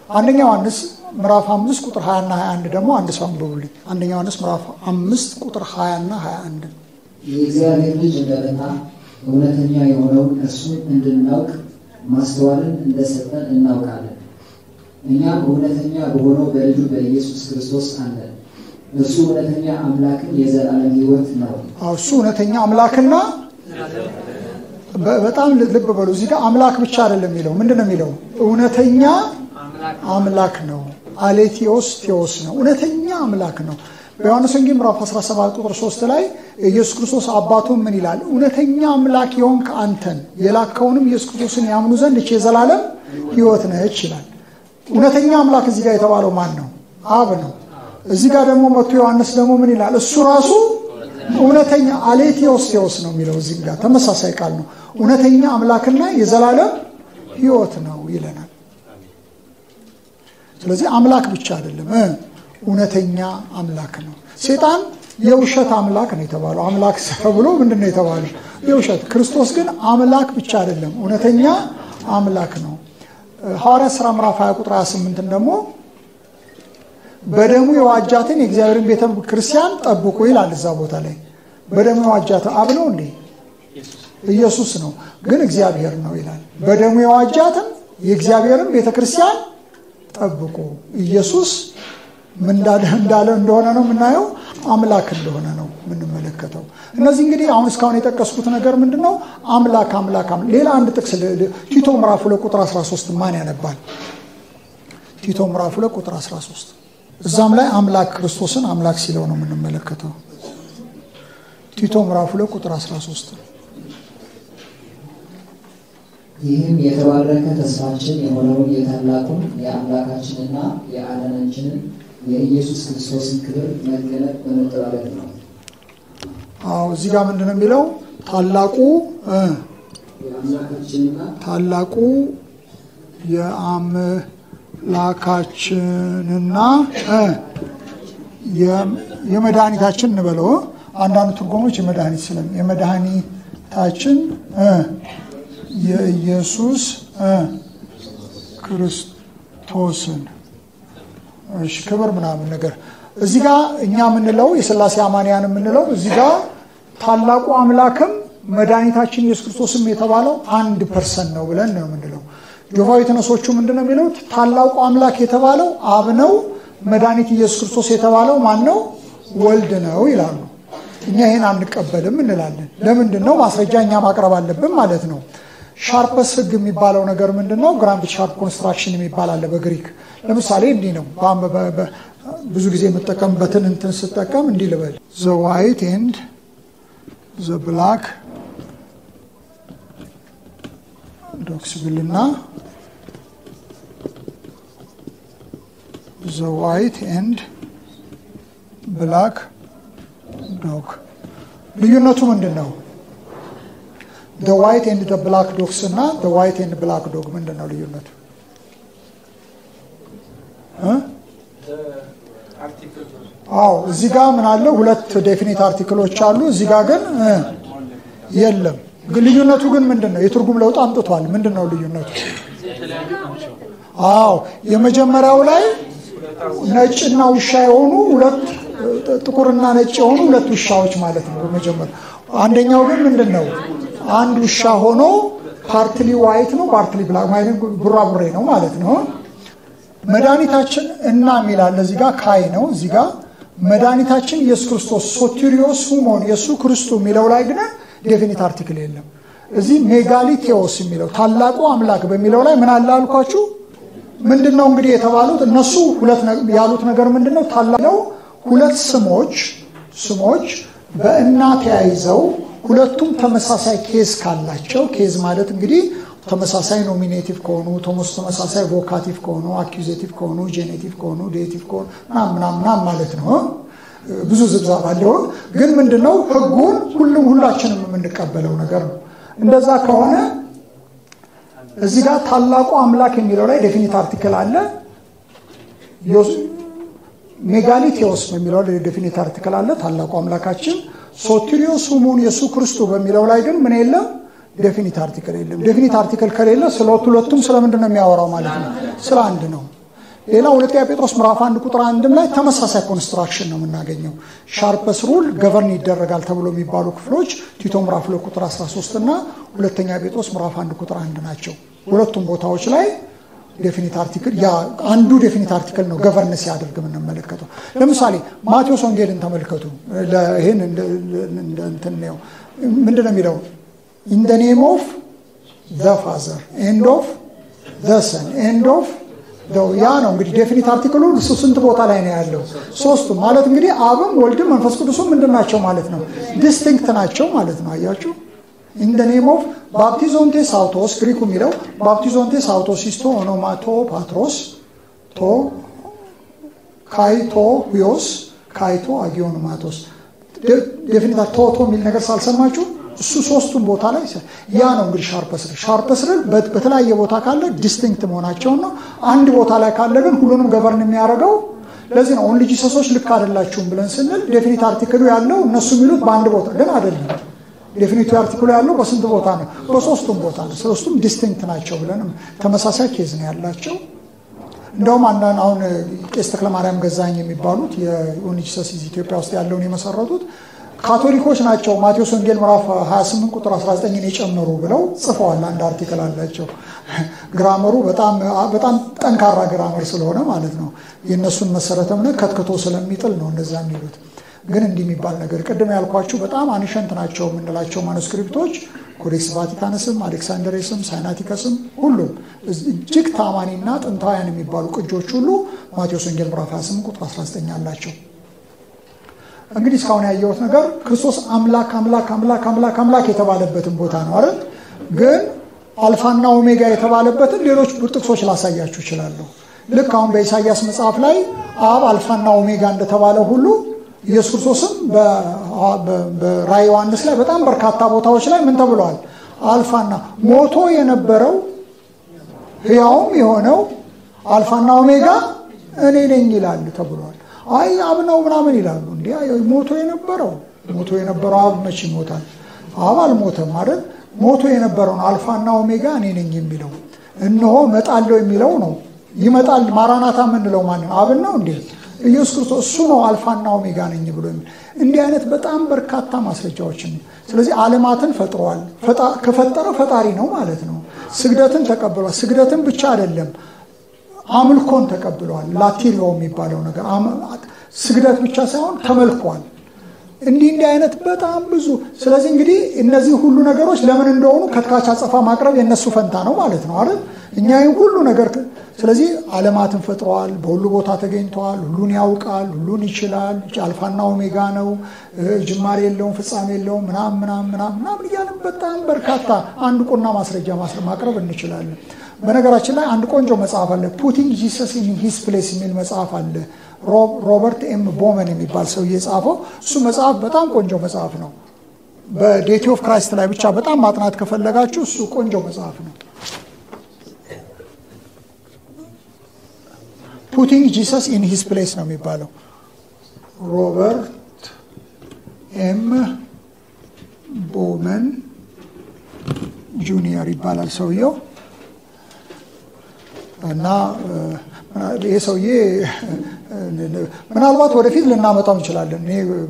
አንደኛ ዮሐንስ ምዕራፍ አምስት ቁጥር 20 እና 21 ደግሞ አንድ ሰው አንብቡልኝ። አንደኛ ዮሐንስ ምዕራፍ አምስት ቁጥር 20 እና 21 የእግዚአብሔር ልጅ እንደመጣ እውነተኛ የሆነውን እርሱን እንድናውቅ ማስተዋልን እንደሰጠን እናውቃለን። እኛም እውነተኛ በሆነው በልጁ በኢየሱስ ክርስቶስ አለን። እርሱ እውነተኛ አምላክን የዘላለም ሕይወት ነው። አዎ እሱ እውነተኛ አምላክና በ- በጣም ልብ በሉ። እዚህ ጋር አምላክ ብቻ አይደለም የሚለው ምንድን ነው የሚለው? እውነተኛ አምላክ ነው። አሌቴዎስ ቴዎስ ነው። እውነተኛ አምላክ ነው። በዮሐንስ ወንጌል ምዕራፍ 17 ቁጥር 3 ላይ ኢየሱስ ክርስቶስ አባቱን ምን ይላል? እውነተኛ አምላክ የሆንክ አንተን የላከውንም ኢየሱስ ክርስቶስን ያምኑ ዘንድ እች የዘላለም ሕይወት ነች ይላል። እውነተኛ አምላክ እዚህ ጋር የተባለው ማን ነው? አብ ነው። እዚህ ጋር ደግሞ መጥቶ ዮሐንስ ደግሞ ምን ይላል? እሱ ራሱ እውነተኛ አሌቴዎስ ቴዎስ ነው የሚለው እዚህ ጋር ተመሳሳይ ቃል ነው። እውነተኛ አምላክና የዘላለም ሕይወት ነው ይለናል። ስለዚህ አምላክ ብቻ አይደለም እ እውነተኛ አምላክ ነው። ሴጣን የውሸት አምላክ ነው የተባለው። አምላክ ተብሎ ምንድን ነው የተባለው? የውሸት ክርስቶስ ግን አምላክ ብቻ አይደለም፣ እውነተኛ አምላክ ነው። ሐዋርያ ሥራ ምዕራፍ 20 ቁጥር 28 ደግሞ በደሙ የዋጃትን የእግዚአብሔርን ቤተ ክርስቲያን ጠብቁ ይላል። እዛ ቦታ ላይ በደሙ የዋጃትን አብ ነው እንዴ? ኢየሱስ ነው፣ ግን እግዚአብሔር ነው ይላል። በደሙ የዋጃትን የእግዚአብሔርን ቤተ ክርስቲያን ጠብቁ። ኢየሱስ ምን እንዳለ እንዳለ እንደሆነ ነው የምናየው፣ አምላክ እንደሆነ ነው የምንመለከተው። እነዚህ እንግዲህ አሁን እስካሁን የጠቀስኩት ነገር ምንድን ነው? አምላክ አምላክ አምላክ። ሌላ አንድ ጥቅስ ል- ል- ቲቶ ምዕራፍ ሁለት ቁጥር 13 ማን ያነባል? ቲቶ ምዕራፍ ሁለት ቁጥር 13 እዛም ላይ አምላክ ክርስቶስን አምላክ ሲለው ነው የምንመለከተው። ቲቶ ምዕራፍ ሁለት ቁጥር 13 ይህም የተባረከ ተስፋችን የሆነውን የታላቁን የአምላካችንና የአዳናችንን የኢየሱስ ክርስቶስን ክብር መገለጥ በመጠባበቅ ነው። አዎ እዚህ ጋር ምንድን ነው የሚለው? ታላቁ እ የአምላካችንና ታላቁ የአምላካችንና እ የ- የመድኃኒታችን እንበለው እ? አንዳንድ ትርጉሞች የመድኃኒት ስለም የመድኃኒታችን እ የኢየሱስ እ ክርስቶስን እሺ ክብር ምናምን ነገር እዚህ ጋር እኛ የምንለው የሥላሴ አማንያን የምንለው እዚህ ጋር ታላቁ አምላክም መድኃኒታችን ኢየሱስ ክርስቶስም የተባለው አንድ ፐርሰን ነው ብለን ነው የምንለው። ጆቫዊ ተነሶቹ ምንድን ነው የሚለው? ታላቁ አምላክ የተባለው አብ ነው፣ መድኃኒት ኢየሱስ ክርስቶስ የተባለው ማን ነው? ወልድ ነው ይላሉ። እኛ ይህን አንቀበልም እንላለን። ለምንድን ነው? ማስረጃ እኛ ማቅረብ አለብን ማለት ነው። ሻርፐስ ህግ የሚባለው ነገር ምንድን ነው? ግራንድ ሻርፕ ኮንስትራክሽን የሚባል አለ በግሪክ። ለምሳሌ እንዲህ ነው። በ- በ- በ- ብዙ ጊዜ የምጠቀምበትን እንትን ስጠቀም እንዲህ ልበል ዘ ዋይት ኤንድ ዘ ብላክ ዶክስ ብልና ዘ ዋይት ኤንድ ብላክ ዶግ ልዩነቱ ምንድን ነው? ደ ዋይት ኤንድ ደ ብላክ ዶግስ እና ደ ዋይት ኤንድ ብላክ ዶግ ምንድን ነው ልዩነቱ? እ? አዎ እዚህ ጋር ምን አለ? ሁለት ዴፊኒት አርቲክሎች አሉ። እዚህ ጋር ግን እ የለም። ግን ልዩነቱ ግን ምንድን ነው? የትርጉም ለውጥ አምጥቷል። ምንድን ነው ልዩነቱ? አዎ የመጀመሪያው ላይ ነጭና ውሻ የሆኑ ሁለት ጥቁርና ነጭ የሆኑ ሁለት ውሻዎች ማለት ነው። በመጀመሪያ አንደኛው ግን ምንድን ነው? አንድ ውሻ ሆኖ ፓርትሊ ዋይት ነው፣ ፓርትሊ ብላክ ማለት ቡራቡሬ ነው ማለት ነው። መድኃኒታችን እና የሚላል እዚህ ጋር ካይ ነው። እዚህ ጋር መድኃኒታችን ኢየሱስ ክርስቶስ ሶቴሪዮስ ሁሞን የእሱ ክርስቱ የሚለው ላይ ግን ዴፊኒት አርቲክል የለም። እዚህ ሜጋሊቴዎስ የሚለው ታላቁ አምላክ በሚለው ላይ ምን አለ አልኳችሁ? ምንድን ነው እንግዲህ የተባሉት እነሱ ሁለት ነ- ያሉት ነገር ምንድን ነው? ታላለው ሁለት ስሞች ስሞች በእና ተያይዘው ሁለቱም ተመሳሳይ ኬዝ ካላቸው ኬዝ ማለት እንግዲህ ተመሳሳይ ኖሚኔቲቭ ከሆኑ ተመስ- ተመሳሳይ ቮካቲቭ ከሆኑ አኪዜቲቭ ከሆኑ ጄኔቲቭ ከሆኑ ዴቲቭ ከሆኑ ምናምን ምናምን ምናምን ማለት ነው። ብዙ ዝብዛብ አለው። ግን ምንድን ነው ህጉን ሁሉም ሁላችንም የምንቀበለው ነገር ነው። እንደዛ ከሆነ እዚህ ጋር ታላቁ አምላክ የሚለው ላይ ዴፊኒት አርቲክል አለ። ዮስ- ሜጋሊቴዎስ በሚለው ላይ ዴፊኒት አርቲክል አለ። ታላቁ አምላካችን ሶቴሪዮስ ሁሙን የሱ ክርስቱ በሚለው ላይ ግን ምን የለም? ዴፊኒት አርቲክል የለም። ዴፊኒት አርቲክል ከሌለ ስለ ሁለቱም ስለምንድን ነው የሚያወራው ማለት ነው? ስለ አንድ ነው። ሌላ ሁለተኛ ጴጥሮስ ምዕራፍ አንድ ቁጥር አንድም ላይ ተመሳሳይ ኮንስትራክሽን ነው የምናገኘው። ሻርፐስ ሩል ገቨርን ይደረጋል ተብሎ የሚባሉ ክፍሎች ቲቶ ምዕራፍ ሁለት ቁጥር 13 እና ሁለተኛ ጴጥሮስ ምዕራፍ አንድ ቁጥር አንድ ናቸው። ሁለቱም ቦታዎች ላይ ዴፊኒት አርቲክል ያ አንዱ ዴፊኒት አርቲክል ነው ገቨርን ሲያደርግ የምንመለከተው። ለምሳሌ ማቴዎስ ወንጌልን ተመልከቱ። ይህን እንትን ነው ምንድን ነው የሚለው ኢን ደ ኔም ኦፍ ዘ ፋዘር ኤንድ ኦፍ ዘ ሰን ኤንድ ኦፍ ያ ነው እንግዲህ ዴፊኒት አርቲክሉ እሱ ስንት ቦታ ላይ ነው ያለው? ሶስቱም ማለት እንግዲህ አብም ወልድም መንፈስ ቅዱስም ምንድን ናቸው ማለት ነው? ዲስቲንክት ናቸው ማለት ነው። አያችሁ ኢን ደ ኔም ኦፍ ባፕቲዞንቴ ሳውቶስ ግሪኩ የሚለው ባፕቲዞንቴ ሳውቶስ ሲስቶ ኦኖማቶ ፓትሮስ ቶ ካይቶ ሂዮስ ካይቶ አጊዮኖማቶስ ዴፊኒታ ቶቶ የሚል ነገር ሳልሰማችሁ እሱ ሶስቱም ቦታ ላይ ያ ነው እንግዲህ ሻርፐስል ሻርፐስል በተለያየ ቦታ ካለ ዲስቲንክት መሆናቸውን ነው። አንድ ቦታ ላይ ካለ ግን ሁሉንም ገቨርን የሚያደርገው ለዚህ ነው ኦንሊ ጂሰሶች ልክ አይደላችሁም ብለን ስንል ዴፊኒት አርቲክሉ ያለው እነሱ የሚሉት በአንድ ቦታ ግን አይደለም። ዴፊኒቲ አርቲክሉ ያለው በስንት ቦታ ነው? በሶስቱም ቦታ ነው። ሶስቱም ዲስቲንክት ናቸው ብለን ተመሳሳይ ኬዝ ነው ያላቸው። እንደውም አንዳንድ አሁን ቄስ ተክለማርያም ገዛኝ የሚባሉት የኦንሊ ጂሰስ ኢትዮጵያ ውስጥ ያለውን የመሰረቱት ካቶሊኮች ናቸው። ማቴዎስ ወንጌል ምዕራፍ 28 ቁጥር 19ን የጨመሩ ብለው ጽፈዋል። አንድ አርቲክል አላቸው። ግራመሩ በጣም ጠንካራ ግራመር ስለሆነ ማለት ነው። የእነሱን መሰረተ እምነት ከትክቶ ስለሚጥል ነው እንደዛ የሚሉት። ግን እንዲህ የሚባል ነገር ቅድም ያልኳችሁ በጣም አንሸንት ናቸው የምንላቸው ማኑስክሪፕቶች ኮዴክስ ቫቲካንስም፣ አሌክሳንደሬስም፣ ሳይናቲከስም ሁሉም እጅግ ታማኒና ጥንታውያን የሚባሉ ቅጆች ሁሉ ማቴዎስ ወንጌል ምዕራፍ 28 ቁጥር 19 አላቸው። እንግዲህ እስካሁን ያየሁት ነገር ክርስቶስ አምላክ አምላክ አምላክ አምላክ አምላክ የተባለበትን ቦታ ነው አይደል? ግን አልፋና ኦሜጋ የተባለበትን ሌሎች ጥቅሶች ላሳያችሁ እችላለሁ። ልክ አሁን በኢሳይያስ መጽሐፍ ላይ አብ አልፋና ኦሜጋ እንደተባለ ሁሉ ኢየሱስ ክርስቶስም በራዕየ ዮሐንስ ላይ በጣም በርካታ ቦታዎች ላይ ምን ተብለዋል? አልፋና ሞቶ የነበረው ሕያውም የሆነው አልፋና ኦሜጋ እኔ ነኝ ይላል ተብሏል። አይ አብ ነው ምናምን ይላሉ። እንዲ ሞቶ የነበረው ሞቶ የነበረው አብ መቼ ይሞታል? አብ አልሞተም አይደል? ሞቶ የነበረውን አልፋና ኦሜጋ እኔ ነኝ የሚለው እነሆ እመጣለሁ የሚለው ነው። ይመጣል ማራናታ የምንለው ማንን? አብን ነው እንዴ? ኢየሱስ ክርስቶስ እሱ ነው አልፋና ኦሜጋ ነኝ ብሎ የሚል እንዲህ አይነት በጣም በርካታ ማስረጃዎችን ስለዚህ ዓለማትን ፈጥሯል። ከፈጠረ ፈጣሪ ነው ማለት ነው። ስግደትን ተቀብሏል። ስግደትን ብቻ አይደለም አምልኮን ተቀብሏል። ላቲሪዮ የሚባለው ነገር ስግደት ብቻ ሳይሆን ተመልኳል። እንዲህ እንዲህ አይነት በጣም ብዙ። ስለዚህ እንግዲህ እነዚህ ሁሉ ነገሮች ለምን እንደሆኑ ከትካች አጸፋ ማቅረብ የእነሱ ፈንታ ነው ማለት ነው አይደል? እኛ ሁሉ ነገር ስለዚህ ዓለማትን ፈጥረዋል። በሁሉ ቦታ ተገኝተዋል። ሁሉን ያውቃል፣ ሁሉን ይችላል። አልፋና ኦሜጋ ነው። ጅማሬ የለውም፣ ፍጻሜ የለውም። ምናም ምናም ምናም ምናምን እያለን በጣም በርካታ አንድ ቁና ማስረጃ ማቅረብ እንችላለን። በነገራችን ላይ አንድ ቆንጆ መጽሐፍ አለ። ፑቲንግ ጂሰስ ኢን ሂስ ፕሌስ የሚል መጽሐፍ አለ። ሮበርት ኤም ቦመን የሚባል ሰው የጻፈው እሱ መጽሐፍ በጣም ቆንጆ መጽሐፍ ነው። በዴቲ ኦፍ ክራይስት ላይ ብቻ በጣም ማጥናት ከፈለጋችሁ እሱ ቆንጆ መጽሐፍ ነው። ፑቲንግ ጂሰስ ኢን ሂስ ፕሌስ ነው የሚባለው። ሮበርት ኤም ቦመን ጁኒየር ይባላል ሰውየው እና ይሄ ሰውዬ ምናልባት ወደፊት ልናመጣው እንችላለን።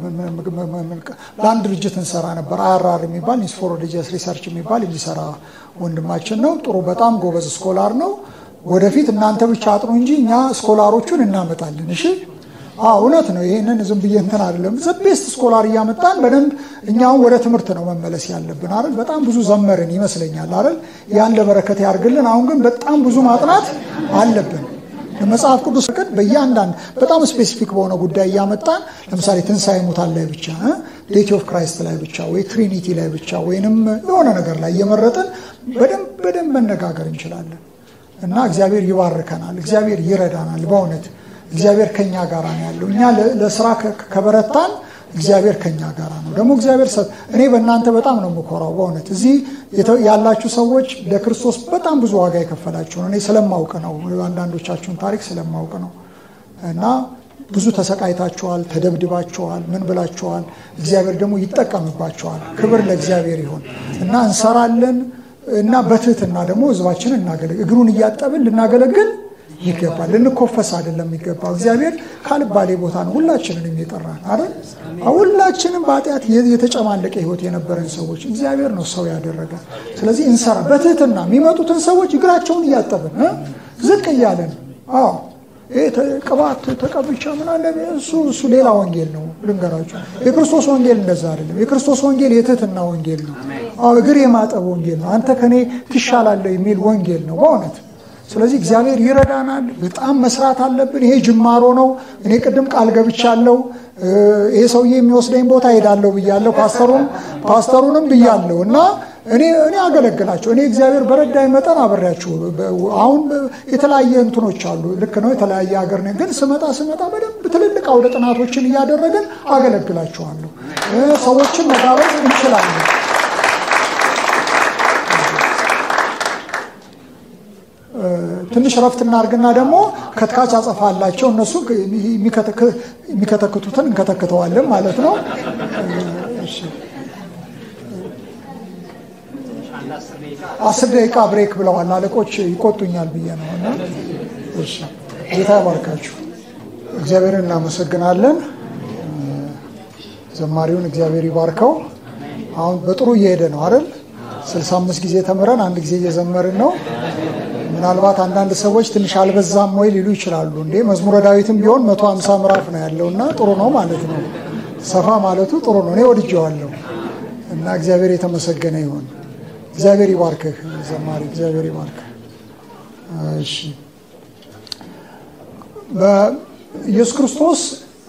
ለአንድ ድርጅት እንሰራ ነበር። አይአርአር የሚባል ኒውስ ፎር ሪሊጂየስ ሪሰርች የሚባል የሚሰራ ወንድማችን ነው። ጥሩ በጣም ጎበዝ ስኮላር ነው። ወደፊት እናንተ ብቻ አጥኑ እንጂ እኛ ስኮላሮቹን እናመጣለን። እሺ እውነት ነው። ይህንን ዝም ብዬ እንትን አይደለም። ዘቤስት ስኮላር እያመጣን በደንብ እኛውን ወደ ትምህርት ነው መመለስ ያለብን አይደል? በጣም ብዙ ዘመርን ይመስለኛል አይደል? ያን ለበረከት ያርግልን። አሁን ግን በጣም ብዙ ማጥናት አለብን። መጽሐፍ ቅዱስ ቅድ በእያንዳንድ በጣም ስፔሲፊክ በሆነ ጉዳይ እያመጣን ለምሳሌ ትንሣኤ ሙታን ላይ ብቻ ዴቲ ኦፍ ክራይስት ላይ ብቻ ወይ ትሪኒቲ ላይ ብቻ ወይንም የሆነ ነገር ላይ እየመረጥን በደንብ በደንብ መነጋገር እንችላለን እና እግዚአብሔር ይባርከናል። እግዚአብሔር ይረዳናል። በእውነት እግዚአብሔር ከኛ ጋር ነው ያለው። እኛ ለስራ ከበረታን እግዚአብሔር ከኛ ጋር ነው። ደግሞ እግዚአብሔር እኔ በእናንተ በጣም ነው የምኮራው። በእውነት እዚህ ያላችሁ ሰዎች ለክርስቶስ በጣም ብዙ ዋጋ የከፈላችሁ ነው። እኔ ስለማውቅ ነው፣ አንዳንዶቻችሁን ታሪክ ስለማውቅ ነው። እና ብዙ ተሰቃይታችኋል፣ ተደብድባችኋል፣ ምን ብላችኋል። እግዚአብሔር ደግሞ ይጠቀምባችኋል። ክብር ለእግዚአብሔር ይሁን እና እንሰራለን እና በትህትና ደግሞ ህዝባችንን እናገለግል እግሩን እያጠብን ልናገለግል ይገባል። ልንኮፈስ አይደለም የሚገባው። እግዚአብሔር ካልባሌ ቦታ ነው ሁላችንን የሚጠራን አይደል? ሁላችንም በኃጢአት የተጨማለቀ ህይወት የነበረን ሰዎች እግዚአብሔር ነው ሰው ያደረገ። ስለዚህ እንሰራ በትህትና የሚመጡትን ሰዎች እግራቸውን እያጠብን ዝቅ እያለን አዎ ቅባት ተቀብቻ ምናለ እሱ እሱ ሌላ ወንጌል ነው። ልንገራችሁ የክርስቶስ ወንጌል እንደዛ አይደለም። የክርስቶስ ወንጌል የትህትና ወንጌል ነው። እግር የማጠብ ወንጌል ነው። አንተ ከኔ ትሻላለህ የሚል ወንጌል ነው በእውነት ስለዚህ እግዚአብሔር ይረዳናል። በጣም መስራት አለብን። ይሄ ጅማሮ ነው። እኔ ቅድም ቃል ገብቻለሁ። ይሄ ሰውዬ የሚወስደኝ ቦታ ሄዳለሁ ብያለሁ። ፓስተሩን ፓስተሩንም ብያለሁ እና እኔ እኔ አገለግላቸው እኔ እግዚአብሔር በረዳኝ መጠን አብሬያችሁ አሁን የተለያየ እንትኖች አሉ። ልክ ነው። የተለያየ ሀገር ነኝ፣ ግን ስመጣ ስመጣ በደንብ ትልልቅ አውደ ጥናቶችን እያደረግን አገለግላችኋለሁ። ሰዎችን መጋበዝ እንችላለን። ትንሽ ረፍት እናርግና ደግሞ ከትካች አጸፋላቸው እነሱ የሚከተክቱትን እንከተክተዋለን ማለት ነው። አስር ደቂቃ ብሬክ ብለዋል አለቆች፣ ይቆጡኛል ብዬ ነው። እና ጌታ ያባርካችሁ። እግዚአብሔርን እናመሰግናለን። ዘማሪውን እግዚአብሔር ይባርከው። አሁን በጥሩ እየሄደ ነው አይደል? ስልሳ አምስት ጊዜ ተምረን አንድ ጊዜ እየዘመርን ነው። ምናልባት አንዳንድ ሰዎች ትንሽ አልበዛም ወይ ሊሉ ይችላሉ። እንዴ መዝሙረ ዳዊትም ቢሆን መቶ ሀምሳ ምዕራፍ ነው ያለው እና ጥሩ ነው ማለት ነው። ሰፋ ማለቱ ጥሩ ነው። እኔ ወድጀዋለሁ እና እግዚአብሔር የተመሰገነ ይሁን። እግዚአብሔር ይባርክህ ዘማሪ፣ እግዚአብሔር ይባርክህ። እሺ በኢየሱስ ክርስቶስ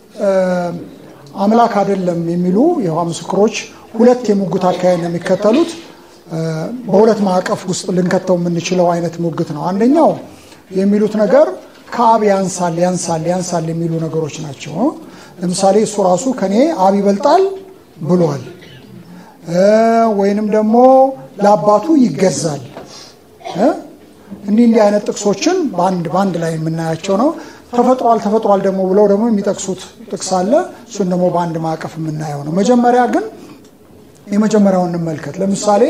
አምላክ አይደለም የሚሉ የውሃ ምስክሮች ሁለት የሙግት አካሄድ ነው የሚከተሉት። በሁለት ማዕቀፍ ውስጥ ልንከተው የምንችለው አይነት ሙግት ነው። አንደኛው የሚሉት ነገር ከአብ ያንሳል ያንሳል ያንሳል የሚሉ ነገሮች ናቸው። ለምሳሌ እሱ ራሱ ከኔ አብ ይበልጣል ብሏል፣ ወይንም ደግሞ ለአባቱ ይገዛል። እንዲህ እንዲህ አይነት ጥቅሶችን በአንድ በአንድ ላይ የምናያቸው ነው። ተፈጥሯል ተፈጥሯል ደግሞ ብለው ደግሞ የሚጠቅሱት ጥቅስ አለ። እሱን ደግሞ በአንድ ማዕቀፍ የምናየው ነው። መጀመሪያ ግን የመጀመሪያውን እንመልከት። ለምሳሌ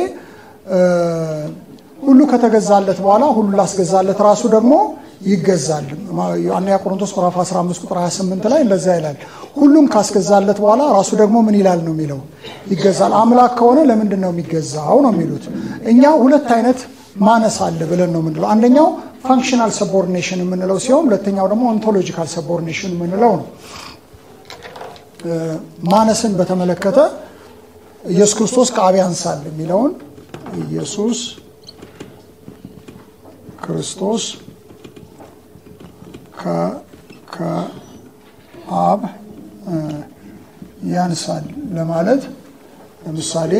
ሁሉ ከተገዛለት በኋላ ሁሉ ላስገዛለት ራሱ ደግሞ ይገዛል። አንደኛ ቆሮንቶስ ምዕራፍ 15 ቁጥር 28 ላይ እንደዛ ይላል። ሁሉም ካስገዛለት በኋላ ራሱ ደግሞ ምን ይላል ነው የሚለው ይገዛል። አምላክ ከሆነ ለምንድን ነው የሚገዛው ነው የሚሉት። እኛ ሁለት አይነት ማነስ አለ ብለን ነው የምንለው። አንደኛው ፋንክሽናል ሰቦርዲኔሽን የምንለው ሲሆን ሁለተኛው ደግሞ ኦንቶሎጂካል ሰቦርዲኔሽን የምንለው ነው። ማነስን በተመለከተ ኢየሱስ ክርስቶስ ከአብ ያንሳል የሚለውን ኢየሱስ ክርስቶስ ከአብ ያንሳል ለማለት ለምሳሌ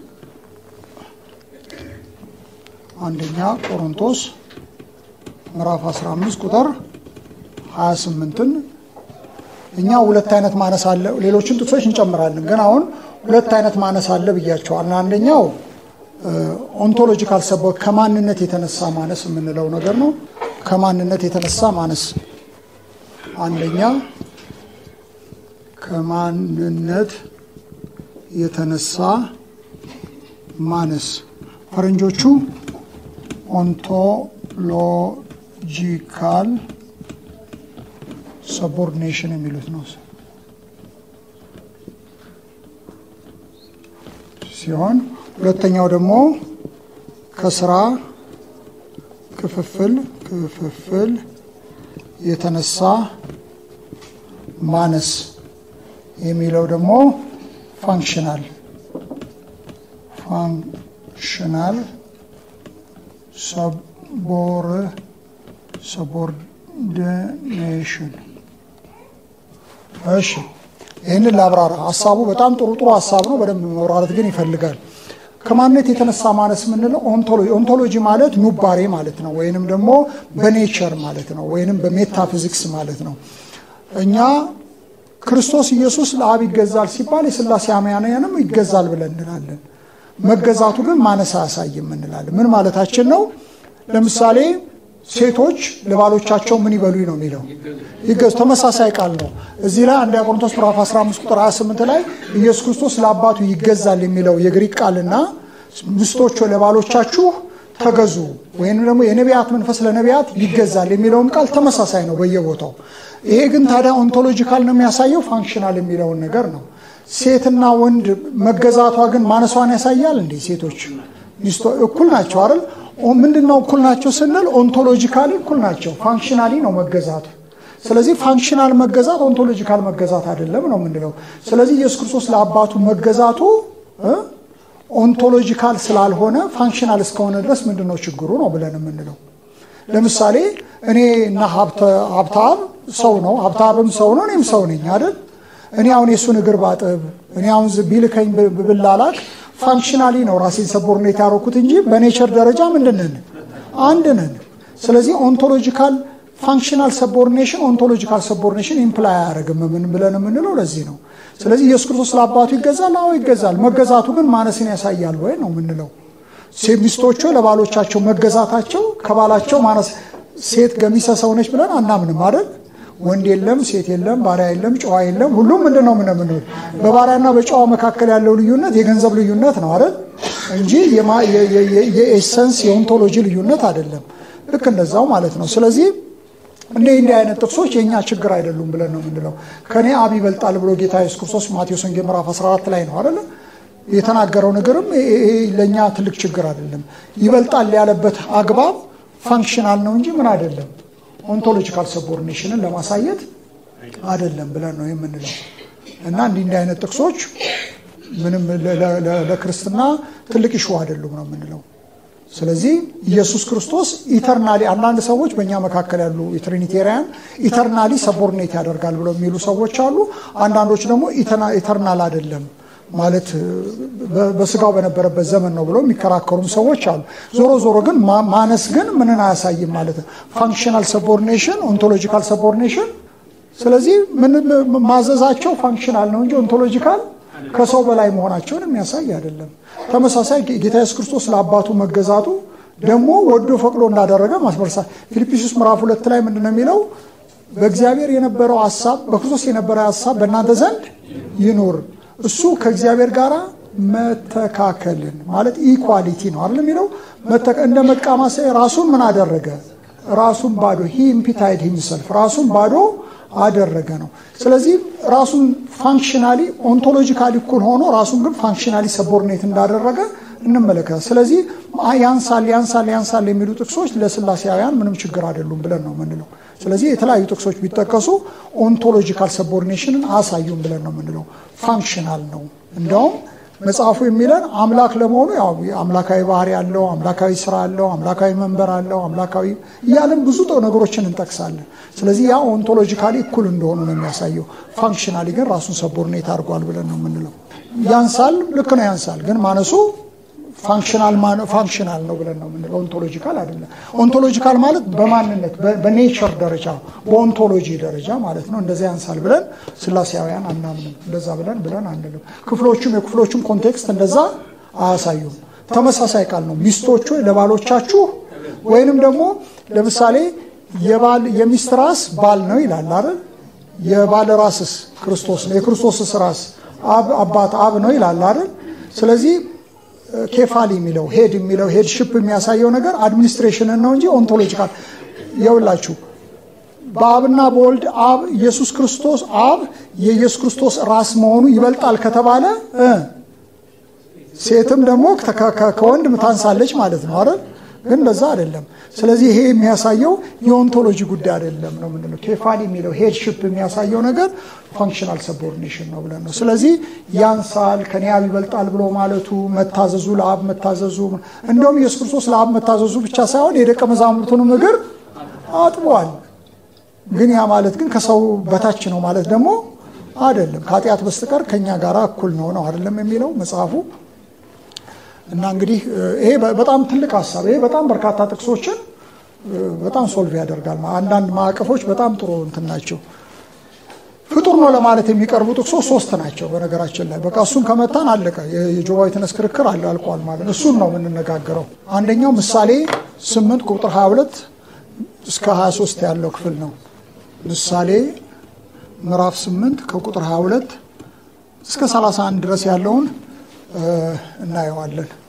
አንደኛ ቆሮንቶስ ምዕራፍ 15 ቁጥር 28ን እኛ ሁለት አይነት ማነስ አለ። ሌሎችን ጥቅሶች እንጨምራለን፣ ግን አሁን ሁለት አይነት ማነስ አለ ብያቸዋል። አንደኛው ኦንቶሎጂካል ሰቦ ከማንነት የተነሳ ማነስ የምንለው ነገር ነው። ከማንነት የተነሳ ማነስ አንደኛ ከማንነት የተነሳ ማነስ ፈረንጆቹ ኦንቶሎጂካል ሰቦርዲኔሽን የሚሉት ነው ሲሆን ሁለተኛው ደግሞ ከስራ ክፍፍል ክፍፍል የተነሳ ማነስ የሚለው ደግሞ ፋንክሽናል ፋንክሽናል ሰቦር ሰቦርዲኔሽን እሺ ይህንን ላብራራ። ሀሳቡ በጣም ጥሩ ጥሩ ሀሳብ ነው። በደንብ መብራራት ግን ይፈልጋል። ከማንነት የተነሳ ማነስ የምንለው ኦንቶሎጂ ኦንቶሎጂ ማለት ኑባሬ ማለት ነው፣ ወይንም ደግሞ በኔቸር ማለት ነው፣ ወይንም በሜታፊዚክስ ማለት ነው። እኛ ክርስቶስ ኢየሱስ ለአብ ይገዛል ሲባል የስላሴ አማንያንም ይገዛል ብለን እንላለን። መገዛቱ ግን ማነስ አያሳይም እንላለን። ምን ማለታችን ነው? ለምሳሌ ሴቶች ለባሎቻቸው ምን ይበሉ ነው የሚለው ይገዙ። ተመሳሳይ ቃል ነው። እዚህ ላይ አንደኛ ቆሮንቶስ ምዕራፍ 15 ቁጥር 28 ላይ ኢየሱስ ክርስቶስ ለአባቱ ይገዛል የሚለው የግሪክ ቃልና ሚስቶች ለባሎቻችሁ ተገዙ ወይም ደግሞ የነቢያት መንፈስ ለነቢያት ይገዛል የሚለውም ቃል ተመሳሳይ ነው በየቦታው። ይሄ ግን ታዲያ ኦንቶሎጂካል ነው የሚያሳየው ፋንክሽናል የሚለውን ነገር ነው። ሴትና ወንድ መገዛቷ ግን ማነሷን ያሳያል እንዴ? ሴቶች ሚስቶ እኩል ናቸው አይደል? ምንድን ነው እኩል ናቸው ስንል ኦንቶሎጂካሊ እኩል ናቸው፣ ፋንክሽናሊ ነው መገዛቱ። ስለዚህ ፋንክሽናል መገዛት ኦንቶሎጂካል መገዛት አይደለም ነው የምንለው። ስለዚህ ኢየሱስ ክርስቶስ ለአባቱ መገዛቱ ኦንቶሎጂካል ስላልሆነ ፋንክሽናል እስከሆነ ድረስ ምንድን ነው ችግሩ ነው ብለን የምንለው። ለምሳሌ እኔ እና ሀብታብ ሰው ነው፣ ሀብታብም ሰው ነው፣ እኔም ሰው ነኝ አይደል? እኔ አሁን የእሱን እግር ባጥብ፣ እኔ አሁን ቢልከኝ ብላላክ ፋንክሽናሊ ነው ራሴን ሰቦርኔት ያደረኩት እንጂ በኔቸር ደረጃ ምንድን ነን? አንድ ነን። ስለዚህ ኦንቶሎጂካል ፋንክሽናል ሰቦርኔሽን ኦንቶሎጂካል ሰቦርኔሽን ኢምፕላይ አያደርግም። ምን ብለን የምንለው ለዚህ ነው። ስለዚህ ኢየሱስ ክርስቶስ ለአባቱ ይገዛል። አዎ ይገዛል። መገዛቱ ግን ማነስን ያሳያል ወይ ነው የምንለው። ሚስቶቹ ለባሎቻቸው መገዛታቸው ከባላቸው ማነስ ሴት ገሚሰ ሰው ነች ብለን አናምንም አይደል? ወንድ የለም፣ ሴት የለም፣ ባሪያ የለም፣ ጨዋ የለም። ሁሉም ምንድን ነው ምን በባሪያና በጨዋ መካከል ያለው ልዩነት የገንዘብ ልዩነት ነው አይደል? እንጂ የኤሰንስ የኦንቶሎጂ ልዩነት አይደለም። ልክ እንደዛው ማለት ነው። ስለዚህ እንደ እንዲህ አይነት ጥቅሶች የእኛ ችግር አይደሉም ብለን ነው የምንለው። ከኔ አብ ይበልጣል ብሎ ጌታ ኢየሱስ ክርስቶስ ማቴዎስ ወንጌል ምዕራፍ 14 ላይ ነው አይደለ የተናገረው ነገርም ለእኛ ትልቅ ችግር አይደለም። ይበልጣል ያለበት አግባብ ፋንክሽናል ነው እንጂ ምን አይደለም ኦንቶሎጂካል ሰቦርኔሽንን ለማሳየት አይደለም ብለን ነው የምንለው እና እንዲህ እንዲህ አይነት ጥቅሶች ምንም ለክርስትና ትልቅ ይሹ አይደሉም ነው የምንለው። ስለዚህ ኢየሱስ ክርስቶስ ኢተርናሊ አንዳንድ ሰዎች በእኛ መካከል ያሉ የትሪኒቴሪያን ኢተርናሊ ሰቦርኔት ያደርጋል ብለው የሚሉ ሰዎች አሉ። አንዳንዶች ደግሞ ኢተርናል አይደለም ማለት በስጋው በነበረበት ዘመን ነው ብለው የሚከራከሩም ሰዎች አሉ። ዞሮ ዞሮ ግን ማነስ ግን ምንን አያሳይም ማለት ነው። ፋንክሽናል ሰቦርኔሽን፣ ኦንቶሎጂካል ሰቦርኔሽን። ስለዚህ ማዘዛቸው ፋንክሽናል ነው እንጂ ኦንቶሎጂካል ከሰው በላይ መሆናቸውን የሚያሳይ አይደለም። ተመሳሳይ ጌታ ኢየሱስ ክርስቶስ ለአባቱ መገዛቱ ደግሞ ወዶ ፈቅዶ እንዳደረገ ማስመርሳ ፊልጵስዩስ ምዕራፍ ሁለት ላይ ምንድን ነው የሚለው? በእግዚአብሔር የነበረው ሀሳብ በክርስቶስ የነበረው ሀሳብ በእናንተ ዘንድ ይኑር እሱ ከእግዚአብሔር ጋር መተካከልን ማለት ኢኳሊቲ ነው አይደል የሚለው እንደ መቃማሰ ራሱን ምን አደረገ ራሱን ባዶ ሂ ኢምፒታይድ ሂምሰልፍ ራሱን ባዶ አደረገ ነው ስለዚህ ራሱን ፋንክሽናሊ ኦንቶሎጂካሊ እኩል ሆኖ ራሱን ግን ፋንክሽናሊ ሰቦርኔት እንዳደረገ እንመለከታል ስለዚህ ያንሳል ያንሳል ያንሳል የሚሉ ጥቅሶች ለስላሴያውያን ምንም ችግር አይደሉም ብለን ነው የምንለው ስለዚህ የተለያዩ ጥቅሶች ቢጠቀሱ ኦንቶሎጂካል ሰቦርኔሽንን አሳዩም ብለን ነው የምንለው ፋንክሽናል ነው እንደውም መጽሐፉ የሚለን አምላክ ለመሆኑ ያው አምላካዊ ባህሪ አለው አምላካዊ ስራ አለው አምላካዊ መንበር አለው አምላካዊ እያለን ብዙ ነገሮችን እንጠቅሳለን ስለዚህ ያ ኦንቶሎጂካሊ እኩል እንደሆኑ ነው የሚያሳየው ፋንክሽናሊ ግን ራሱን ሰቦርኔት አድርጓል ብለን ነው የምንለው ያንሳል ልክ ነው ያንሳል ግን ማነሱ ፋንክሽናል ነው ብለን ነው የምንለው ኦንቶሎጂካል አይደለም ኦንቶሎጂካል ማለት በማንነት በኔቸር ደረጃ በኦንቶሎጂ ደረጃ ማለት ነው እንደዚያ ያንሳል ብለን ስላሴያውያን አናምንም እንደዛ ብለን ብለን አንልም ክፍሎቹም የክፍሎቹም ኮንቴክስት እንደዛ አያሳዩም ተመሳሳይ ቃል ነው ሚስቶቹ ለባሎቻችሁ ወይንም ደግሞ ለምሳሌ የባል የሚስት ራስ ባል ነው ይላል አይደል የባል ራስስ ክርስቶስ ነው የክርስቶስስ ራስ አባት አብ ነው ይላል አይደል ስለዚህ ኬፋሊ የሚለው ሄድ የሚለው ሄድሽፕ የሚያሳየው ነገር አድሚኒስትሬሽንን ነው እንጂ ኦንቶሎጂካል የውላችሁ በአብና በወልድ አብ ኢየሱስ ክርስቶስ አብ የኢየሱስ ክርስቶስ ራስ መሆኑ ይበልጣል ከተባለ ሴትም ደግሞ ከወንድ ታንሳለች ማለት ነው አይደል ግን እንደዛ አይደለም ስለዚህ ይሄ የሚያሳየው የኦንቶሎጂ ጉዳይ አይደለም ነው ምንድነው ኬፋሊ የሚለው ሄድሽፕ የሚያሳየው ነገር ፋንክሽናል ሰቦርዲኔሽን ነው ብለን ነው ስለዚህ ያንሳል ከኔ አብ ይበልጣል ብሎ ማለቱ መታዘዙ ለአብ መታዘዙ እንደውም ኢየሱስ ክርስቶስ ለአብ መታዘዙ ብቻ ሳይሆን የደቀ መዛሙርቱንም እግር አጥቧል ግን ያ ማለት ግን ከሰው በታች ነው ማለት ደግሞ አይደለም ከኃጢአት በስተቀር ከኛ ጋር እኩል ነው ነው አይደለም የሚለው መጽሐፉ እና እንግዲህ ይሄ በጣም ትልቅ ሀሳብ ይሄ በጣም በርካታ ጥቅሶችን በጣም ሶልቭ ያደርጋል አንዳንድ ማዕቀፎች በጣም ጥሩ እንትን ናቸው ፍጡር ነው ለማለት የሚቀርቡ ጥቅሶች ሶስት ናቸው በነገራችን ላይ በቃ እሱን ከመታን አለቀ የጆባ ዊትነስ ክርክር አለ አልቋል ማለት እሱን ነው የምንነጋገረው አንደኛው ምሳሌ 8 ቁጥር 22 እስከ 23 ያለው ክፍል ነው ምሳሌ ምዕራፍ 8 ከቁጥር 22 እስከ 31 ድረስ ያለውን እናየዋለን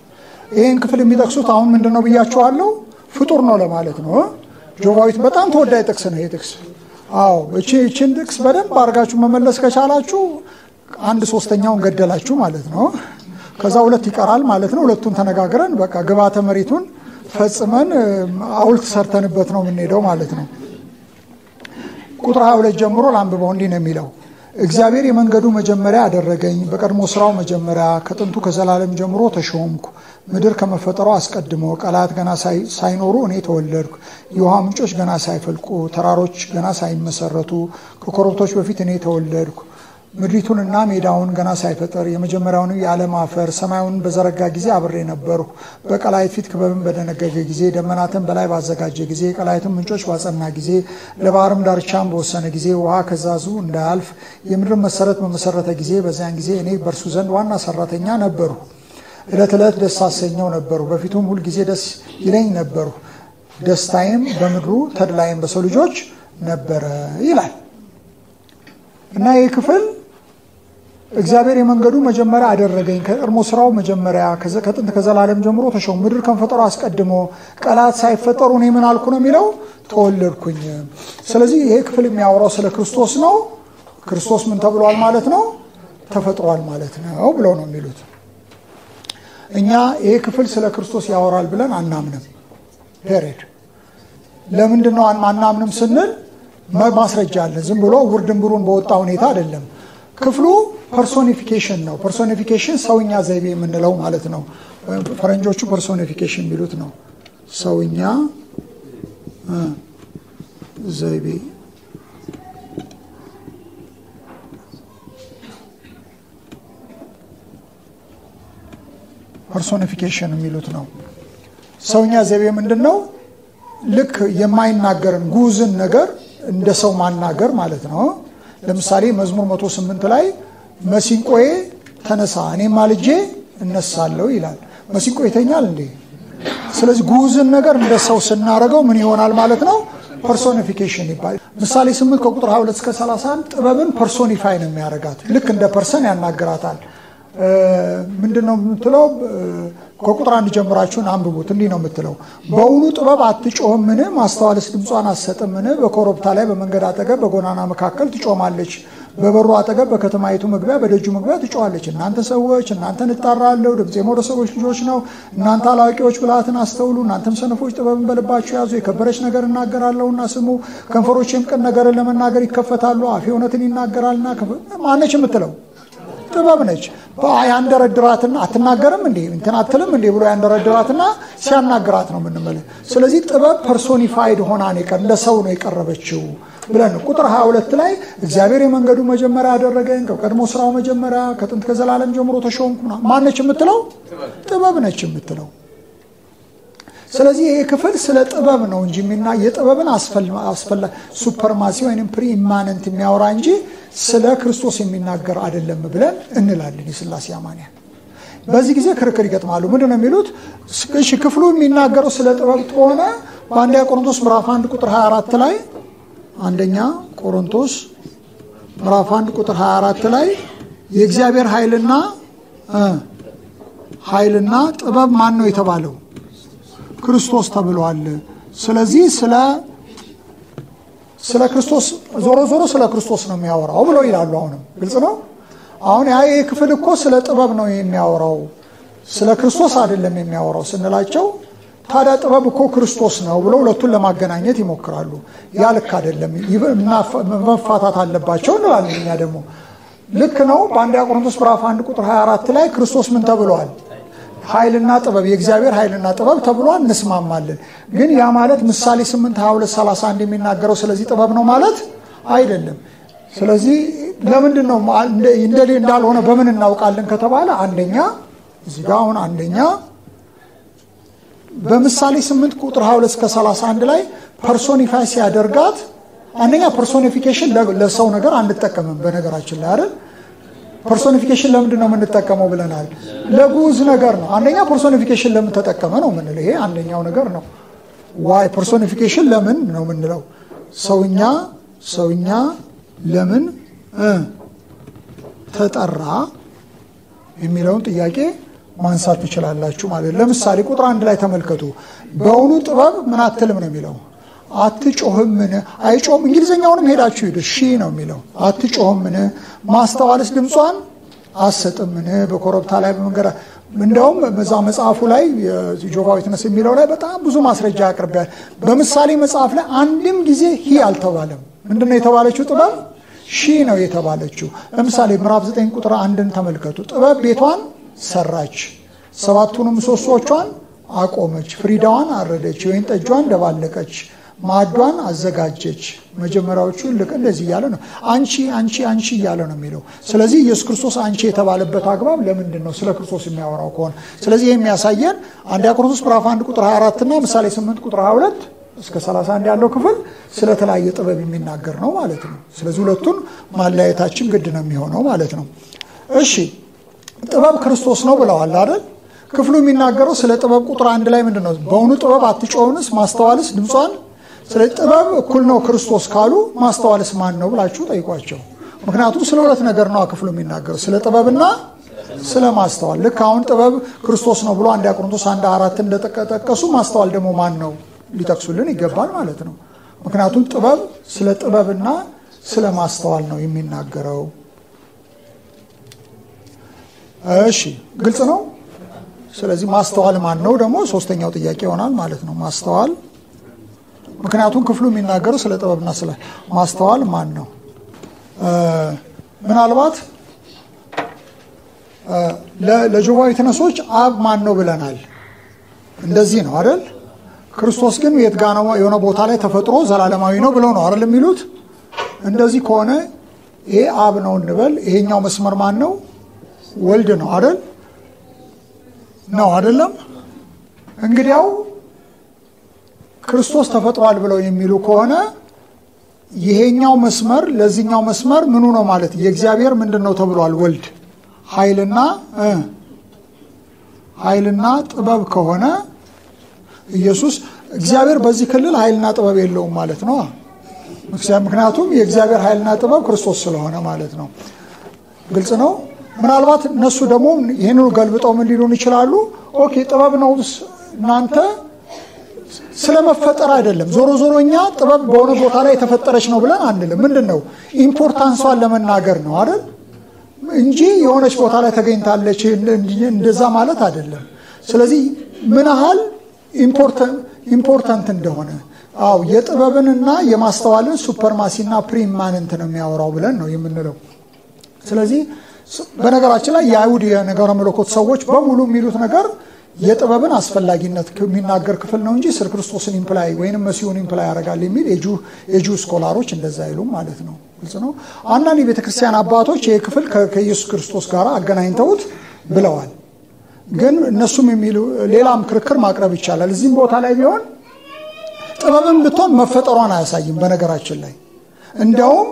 ይህን ክፍል የሚጠቅሱት አሁን ምንድን ነው ብያቸዋለሁ፣ ፍጡር ነው ለማለት ነው። ጆቫዊት በጣም ተወዳጅ ጥቅስ ነው ይሄ ጥቅስ። አዎ እቺን ጥቅስ በደንብ አድርጋችሁ መመለስ ከቻላችሁ አንድ ሶስተኛውን ገደላችሁ ማለት ነው። ከዛ ሁለት ይቀራል ማለት ነው። ሁለቱን ተነጋግረን በቃ ግብዓተ መሬቱን ፈጽመን ሐውልት ሰርተንበት ነው የምንሄደው ማለት ነው። ቁጥር 22 ጀምሮ ላንብበው። እንዲህ ነው የሚለው እግዚአብሔር የመንገዱ መጀመሪያ አደረገኝ፣ በቀድሞ ስራው መጀመሪያ ከጥንቱ ከዘላለም ጀምሮ ተሾምኩ። ምድር ከመፈጠሯ አስቀድሞ ቀላት ገና ሳይኖሩ እኔ ተወለድኩ። የውሃ ምንጮች ገና ሳይፈልቁ ተራሮች ገና ሳይመሰረቱ ከኮረብቶች በፊት እኔ ተወለድኩ። ምድሪቱንና ሜዳውን ገና ሳይፈጠር የመጀመሪያውን የዓለም አፈር ሰማዩን በዘረጋ ጊዜ አብሬ ነበርሁ። በቀላይት ፊት ክበብን በደነገገ ጊዜ ደመናትን በላይ ባዘጋጀ ጊዜ ቀላይትን ምንጮች ባጸና ጊዜ ለባህርም ዳርቻን በወሰነ ጊዜ ውሃ ከዛዙ እንዳያልፍ የምድርን መሰረት በመሰረተ ጊዜ በዚያን ጊዜ እኔ በእርሱ ዘንድ ዋና ሰራተኛ ነበርሁ። ዕለት ዕለት ደስ አሰኘው ነበሩ፣ በፊቱም ሁል ጊዜ ደስ ይለኝ ነበሩ። ደስታዬም በምድሩ ተድላይም በሰው ልጆች ነበረ ይላል እና ይህ ክፍል እግዚአብሔር የመንገዱ መጀመሪያ አደረገኝ ከቀድሞ ስራው መጀመሪያ ከጥንት ከዘላለም ጀምሮ ተሾሙ ምድር ከመፈጠሩ አስቀድሞ ቀላት ሳይፈጠሩ እኔ ምን አልኩ ነው የሚለው ተወለድኩኝ። ስለዚህ ይሄ ክፍል የሚያወራው ስለ ክርስቶስ ነው። ክርስቶስ ምን ተብሏል ማለት ነው? ተፈጥሯል ማለት ነው ብለው ነው የሚሉት። እኛ ይሄ ክፍል ስለ ክርስቶስ ያወራል ብለን አናምንም። ፔሬድ። ለምንድን ነው አናምንም ስንል ማስረጃ አለን። ዝም ብሎ ውርድንብሩን በወጣ ሁኔታ አይደለም። ክፍሉ ፐርሶኒፊኬሽን ነው። ፐርሶኒፊኬሽን ሰውኛ ዘይቤ የምንለው ማለት ነው። ፈረንጆቹ ፐርሶኒፊኬሽን የሚሉት ነው። ሰውኛ ዘይቤ ፐርሶኒፊኬሽን የሚሉት ነው። ሰውኛ ዘይቤ ምንድን ነው? ልክ የማይናገርን ጉዝን ነገር እንደ ሰው ማናገር ማለት ነው። ለምሳሌ መዝሙር 108 ላይ መሲንቆዬ ተነሳ እኔም ማልጄ እነሳለሁ ይላል። መሲንቆ ይተኛል እንዴ? ስለዚህ ጉዝን ነገር እንደ ሰው ስናደርገው ምን ይሆናል ማለት ነው? ፐርሶኒፊኬሽን ይባላል። ምሳሌ 8 ከቁጥር 22 እስከ 31 ጥበብን ፐርሶኒፋይ ነው የሚያደርጋት። ልክ እንደ ፐርሰን ያናግራታል። ምንድን ነው የምትለው? ከቁጥር አንድ ጀምራችሁን አንብቡት። እንዲህ ነው የምትለው፣ በውኑ ጥበብ አትጮህምን? ማስተዋልስ ድምጿን አትሰጥምን? በኮረብታ ላይ በመንገድ አጠገብ በጎዳና መካከል ትጮማለች። በበሩ አጠገብ በከተማይቱ መግቢያ በደጁ መግቢያ ትጮኻለች። እናንተ ሰዎች እናንተን እጣራለሁ፣ ድምፄም ወደ ሰዎች ልጆች ነው። እናንተ አላዋቂዎች ብልሃትን አስተውሉ፣ እናንተም ሰነፎች ጥበብን በልባችሁ ያዙ። የከበረች ነገር እናገራለሁና ስሙ፣ ከንፈሮቼም ቅን ነገርን ለመናገር ይከፈታሉ። አፌ እውነትን ይናገራልና። ማነች የምትለው ጥበብ ነች። ያንደረድራትና አትናገርም እንዴ እንትን አትልም እንዴ ብሎ ያንደረድራትና ሲያናግራት ነው የምንመለ። ስለዚህ ጥበብ ፐርሶኒፋይድ ሆና እንደ ሰው ነው የቀረበችው ብለን ቁጥር 22 ላይ እግዚአብሔር የመንገዱ መጀመሪያ ያደረገኝ ከቀድሞ ስራው መጀመሪያ ከጥንት ከዘላለም ጀምሮ ተሾምኩ። ማነች የምትለው? ጥበብ ነች የምትለው። ስለዚህ ይሄ ክፍል ስለ ጥበብ ነው እንጂ የሚና የጥበብን አስፈላ ሱፐርማሲ ወይም ፕሪ ኢማነንት የሚያወራ እንጂ ስለ ክርስቶስ የሚናገር አይደለም ብለን እንላለን። የስላሴ አማንያን በዚህ ጊዜ ክርክር ይገጥማሉ። ምንድን ነው የሚሉት? እሺ ክፍሉ የሚናገረው ስለ ጥበብ ከሆነ በአንደኛ ቆሮንቶስ ምዕራፍ 1 ቁጥር 24 ላይ አንደኛ ቆሮንቶስ ምዕራፍ 1 ቁጥር 24 ላይ የእግዚአብሔር ኃይልና ኃይልና ጥበብ ማን ነው የተባለው? ክርስቶስ ተብሏል። ስለዚህ ስለ ስለ ክርስቶስ ዞሮ ዞሮ ስለ ክርስቶስ ነው የሚያወራው ብለው ይላሉ። አሁንም ግልጽ ነው። አሁን ያ ይህ ክፍል እኮ ስለ ጥበብ ነው የሚያወራው ስለ ክርስቶስ አይደለም የሚያወራው ስንላቸው፣ ታዲያ ጥበብ እኮ ክርስቶስ ነው ብለው ሁለቱን ለማገናኘት ይሞክራሉ። ያ ልክ አይደለም፣ መፋታት አለባቸው እንላለን። እኛ ደግሞ ልክ ነው። በአንደኛ ቆሮንቶስ ምዕራፍ 1 ቁጥር 24 ላይ ክርስቶስ ምን ተብሏል? ኃይልና ጥበብ የእግዚአብሔር ኃይልና ጥበብ ተብሏል። እንስማማለን። ግን ያ ማለት ምሳሌ 8 22 31 የሚናገረው ስለዚህ ጥበብ ነው ማለት አይደለም። ስለዚህ ለምንድን ነው እንዳልሆነ በምን እናውቃለን ከተባለ አንደኛ እዚህ ጋር አሁን አንደኛ በምሳሌ 8 ቁጥር 22 እስከ 31 ላይ ፐርሶኒፋይ ሲያደርጋት አንደኛ ፐርሶኒፊኬሽን ለሰው ነገር አንጠቀምም። በነገራችን ላይ አይደል ፐርሶኒፊኬሽን ለምንድን ነው የምንጠቀመው ብለናል። ለጉዝ ነገር ነው። አንደኛ ፐርሶኒፊኬሽን ለምን ተጠቀመ ነው የምንለው። ይሄ አንደኛው ነገር ነው። ዋይ ፐርሶኒፊኬሽን ለምን ነው የምንለው? ሰውኛ ሰውኛ ለምን ተጠራ የሚለውን ጥያቄ ማንሳት ትችላላችሁ ማለት ነው። ለምሳሌ ቁጥር አንድ ላይ ተመልከቱ። በእውኑ ጥበብ ምን አትልም ነው የሚለው አትጮህምን? አይጮህም። እንግሊዝኛውንም ሄዳችሁ ሂዱ። ሺ ነው የሚለው አትጮህምን? ማስተዋልስ ድምጿን አሰጥምን? በኮረብታ ላይ በመንገድ እንደውም በዛ መጽሐፉ ላይ የጆቫ ዊትነስ የሚለው ላይ በጣም ብዙ ማስረጃ ያቅርቢያል። በምሳሌ መጽሐፍ ላይ አንድም ጊዜ ሂ አልተባለም። ምንድነው የተባለችው? ጥበብ ሺ ነው የተባለችው። ለምሳሌ ምዕራፍ 9 ቁጥር አንድን ተመልከቱ። ጥበብ ቤቷን ሰራች፣ ሰባቱንም ምሰሶቿን አቆመች፣ ፍሪዳዋን አረደች፣ የወይን ጠጇን ደባለቀች፣ ማዕዷን አዘጋጀች። መጀመሪያዎቹ ልክ እንደዚህ እያለ ነው። አንቺ አንቺ አንቺ እያለ ነው የሚለው። ስለዚህ ኢየሱስ ክርስቶስ አንቺ የተባለበት አግባብ ለምንድን ነው? ስለ ክርስቶስ የሚያወራው ከሆነ ስለዚህ ይህ የሚያሳየን አንደኛ ቆሮንቶስ ምዕራፍ 1 ቁጥር 24 እና ምሳሌ 8 ቁጥር 22 እስከ 31 ያለው ክፍል ስለተለያየ ጥበብ የሚናገር ነው ማለት ነው። ስለዚህ ሁለቱን ማለያየታችን ግድ ነው የሚሆነው ማለት ነው። እሺ ጥበብ ክርስቶስ ነው ብለዋል አይደል? ክፍሉ የሚናገረው ስለ ጥበብ ቁጥር አንድ ላይ ምንድን ነው? በእውኑ ጥበብ አትጮህንስ? ማስተዋልስ ድምጿን? ስለ ጥበብ እኩል ነው ክርስቶስ ካሉ ማስተዋልስ ማን ነው ብላችሁ ጠይቋቸው። ምክንያቱም ስለ ሁለት ነገር ነው ክፍሉ የሚናገረው ስለ ጥበብና ስለ ማስተዋል። ልክ አሁን ጥበብ ክርስቶስ ነው ብሎ አንድ ቆሮንቶስ አንድ አራት እንደጠቀሱ ማስተዋል ደግሞ ማን ነው ሊጠቅሱልን ይገባል ማለት ነው። ምክንያቱም ጥበብ ስለ ጥበብና ስለ ማስተዋል ነው የሚናገረው። እሺ ግልጽ ነው። ስለዚህ ማስተዋል ማን ነው ደግሞ ሶስተኛው ጥያቄ ይሆናል ማለት ነው። ማስተዋል ምክንያቱም ክፍሉ የሚናገረው ስለ ጥበብና ስለ ማስተዋል ማን ነው? ምናልባት ለጆቫ ዊትነሶች አብ ማን ነው ብለናል። እንደዚህ ነው አይደል? ክርስቶስ ግን የት ጋ ነው? የሆነ ቦታ ላይ ተፈጥሮ ዘላለማዊ ነው ብለው ነው አይደል የሚሉት። እንደዚህ ከሆነ ይሄ አብ ነው እንበል። ይሄኛው መስመር ማን ነው? ወልድ ነው አይደል? ነው አይደለም? እንግዲያው ክርስቶስ ተፈጥሯል ብለው የሚሉ ከሆነ ይሄኛው መስመር ለዚህኛው መስመር ምኑ ነው ማለት የእግዚአብሔር ምንድን ነው ተብሏል? ወልድ ኃይልና ኃይልና ጥበብ ከሆነ ኢየሱስ እግዚአብሔር በዚህ ክልል ኃይልና ጥበብ የለውም ማለት ነው። ምክንያቱም የእግዚአብሔር ኃይልና ጥበብ ክርስቶስ ስለሆነ ማለት ነው። ግልጽ ነው። ምናልባት እነሱ ደግሞ ይህንኑ ገልብጠው ምን ሊሉን ይችላሉ? ኦኬ ጥበብ ነው እናንተ ስለመፈጠር አይደለም። ዞሮ ዞሮ እኛ ጥበብ በሆነ ቦታ ላይ የተፈጠረች ነው ብለን አንልም። ምንድን ነው ኢምፖርታንሷን ለመናገር ነው አይደል እንጂ የሆነች ቦታ ላይ ተገኝታለች እንደዛ ማለት አይደለም። ስለዚህ ምን ያህል ኢምፖርታንት እንደሆነ አው የጥበብንና የማስተዋልን ሱፐርማሲና ፕሪማንንት ነው የሚያወራው ብለን ነው የምንለው። ስለዚህ በነገራችን ላይ የአይሁድ የነገረ መለኮት ሰዎች በሙሉ የሚሉት ነገር የጥበብን አስፈላጊነት የሚናገር ክፍል ነው እንጂ ስለ ክርስቶስን ኢምፕላይ ወይንም መሲሁን ኢምፕላይ ያደርጋል የሚል የጁ ስኮላሮች እንደዛ አይሉም ማለት ነው። ግልጽ ነው። አንዳንድ የቤተ ክርስቲያን አባቶች ይህ ክፍል ከኢየሱስ ክርስቶስ ጋር አገናኝተውት ብለዋል። ግን እነሱም የሚሉ ሌላም ክርክር ማቅረብ ይቻላል። እዚህም ቦታ ላይ ቢሆን ጥበብን ብትሆን መፈጠሯን አያሳይም። በነገራችን ላይ እንደውም